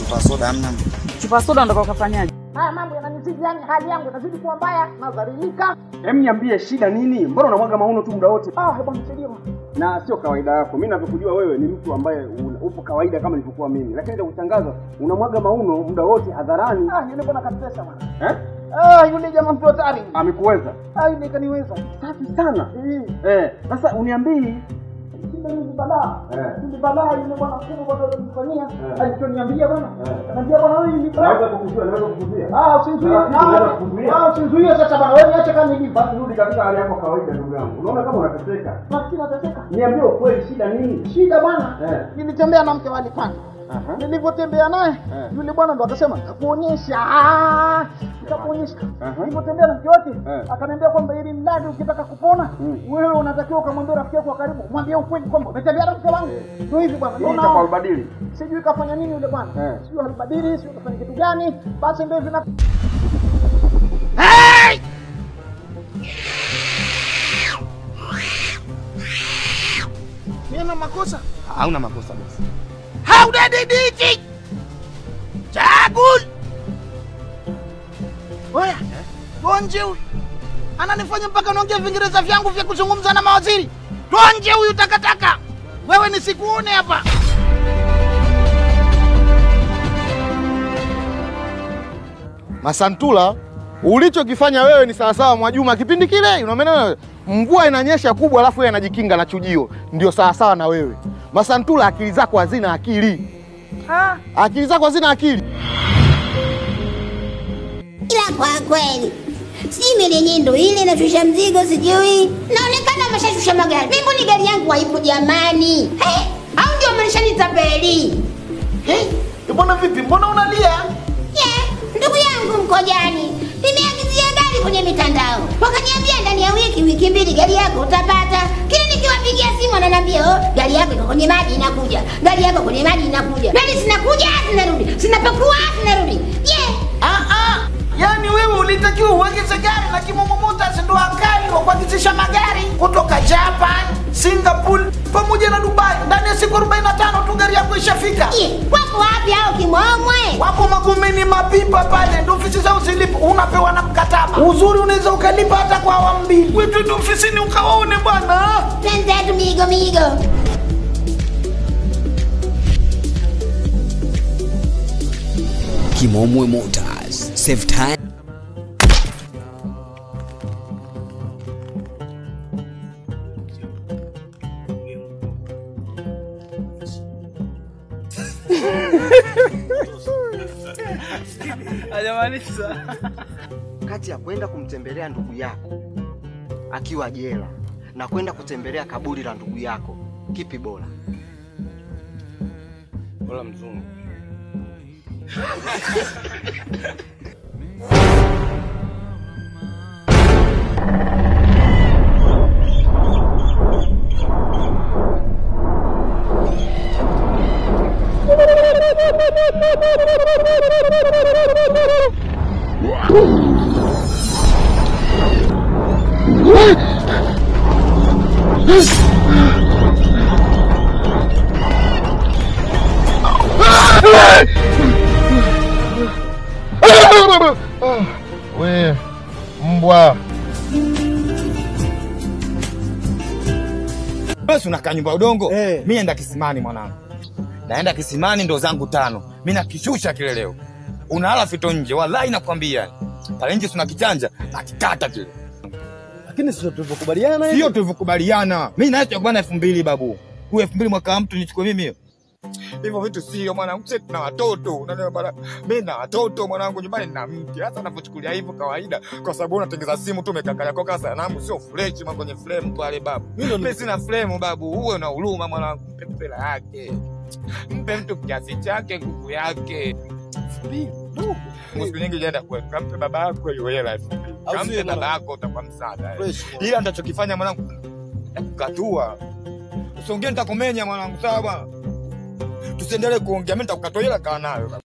chupa soda hamna. Chupa soda ndo ukafanyaje? Haya mambo yananizidi, yani hali yangu inazidi kuwa mbaya, nadhalilika. Hem, niambie shida nini? Mbona unamwaga mauno tu muda wote? Ah, hebu nisaidie bwana. Na sio kawaida yako. Mimi ninavyokujua wewe ni mtu ambaye una- upo kawaida kama nilivyokuwa mimi, lakini cha kushangaza unamwaga mauno muda wote hadharani. Ah, yule bwana katesa bwana. Eh? Ah, yule jamaa mtu hatari. Amekuweza Ah, yule kaniweza. safi sana. Eh, Eh, sasa uniambii shida hizi balaa. Eh. Hizi balaa yule bwana kubwa bwana alinifanyia. Eh. Alichoniambia bwana. Eh. Anambia bwana wewe ni naweza kukuzuia, naweza kukuzuia. Ah, usizuie. Ah, naweza kukuzuia. Ah, usizuie sasa bwana. Wewe niache kama nilivyo. Basi rudi katika hali yako kawaida, ndugu yangu. Unaona kama unateseka. Nafikiri nateseka. Niambie ukweli, shida nini? Shida bwana. Eh. Nilitembea na mke wa Alipani. Aha. Nilivyotembea naye Eh. yule bwana ndo akasema nitakuonyesha, Ah, nitakuonyesha. Aha. Nilivyotembea na mke wake Eh. akaniambia kwamba ili mradi ukitaka kupona Mm. wewe unatakiwa ukamwambia rafiki yako wa karibu, mwambie ukweli kwamba umetembea na mke wangu. Ndio hivi bwana, Hii ndio itakuwa naona. ubadili. Sijui kafanya nini yule bwana, Eh. sijui alibadili, sijui kafanya kitu gani, basi ndio hivi na mimi na makosa Hauna makosa basi. haudadidiki chagul oya tonje huyu ananifanya mpaka naongea vingereza vyangu vya kuzungumza na mawaziri tonje huyu takataka wewe nisikuone hapa Masantula, ulichokifanya wewe ni sawasawa Mwajuma kipindi kile, unaona mvua inanyesha kubwa, alafu yeye anajikinga na chujio, ndio sawasawa na wewe. Masantula, akili zako hazina akili, akili zako hazina akili. ila kwa kweli sijui meli yenyewe ndo ile inashusha mzigo sijui naonekana wameshashusha magari mimi mbona gari yangu haipo jamani hey, au ndio wameshanitapeli hey, bwana vipi mbona unalia yeah, ndugu yangu mkojani nimeagizia gari kwenye mitandao wakaniambia ndani ya wiki wiki mbili gari yako utapata kila nikiwapigia simu wananiambia oh, gari yako iko kwenye maji inakuja gari yako kwenye maji inakuja gari zinakuja zinarudi zinapakua zinarudi yeah. ah, ah. yaani wewe ulitakiwa uagize gari na Kimomo Motors ndo akali wa kuagizisha magari kutoka Japan, Singapore pamoja na Dubai. Ndani ya siku 45 tu gari yako ishafika. Yeah, wako wapi hao kimomwe Wako Magomeni mapipa pale, ndo ofisi zao zilipo, unapewa na mkataba. Uzuri unaweza ukalipa hata kwa awamu mbili. Wewe twende ofisini ukawaone bwana. twenzetu migo migo Kimomwe Motors. Save time. Kati ya kwenda kumtembelea ndugu yako akiwa jela na kwenda kutembelea kaburi la ndugu yako, kipi bora? Wala mzungu. We mbwa, basi unakaa nyumba ya udongo mi naenda kisimani mwanangu naenda kisimani ndo zangu tano mi nakishusha kile leo unalala fito nje wallahi nakwambia pale nje suna kichanja nakikata kile lakini sio tulivyokubaliana sio tulivyokubaliana mi naye tutakubana elfu mbili babu huyu elfu mbili mwaka wa mtu nichukue mimi hiyo hivyo vitu sio mwanangu sisi tuna watoto unanielewa bana mimi na watoto mwanangu nyumbani na mke hata unapochukulia hivyo kawaida kwa sababu unatengeza simu tu umekakalia kwa kasa sanamu sio fresh mwa kwenye frame pale babu mimi sina frame babu uwe na huruma mwanangu mpe mpela yake mpe mtu kiasi chake nguvu yake siku nyingi jenda kwetu kampe baba yako hiyo hela elfu mbili kampe baba yako utakuwa msaada eh. ila nitachokifanya mwanangu nitakukatua usiongee nitakumenya mwanangu sawa bwana tusiendelee kuongea mi nitakukatua ila kaa nayo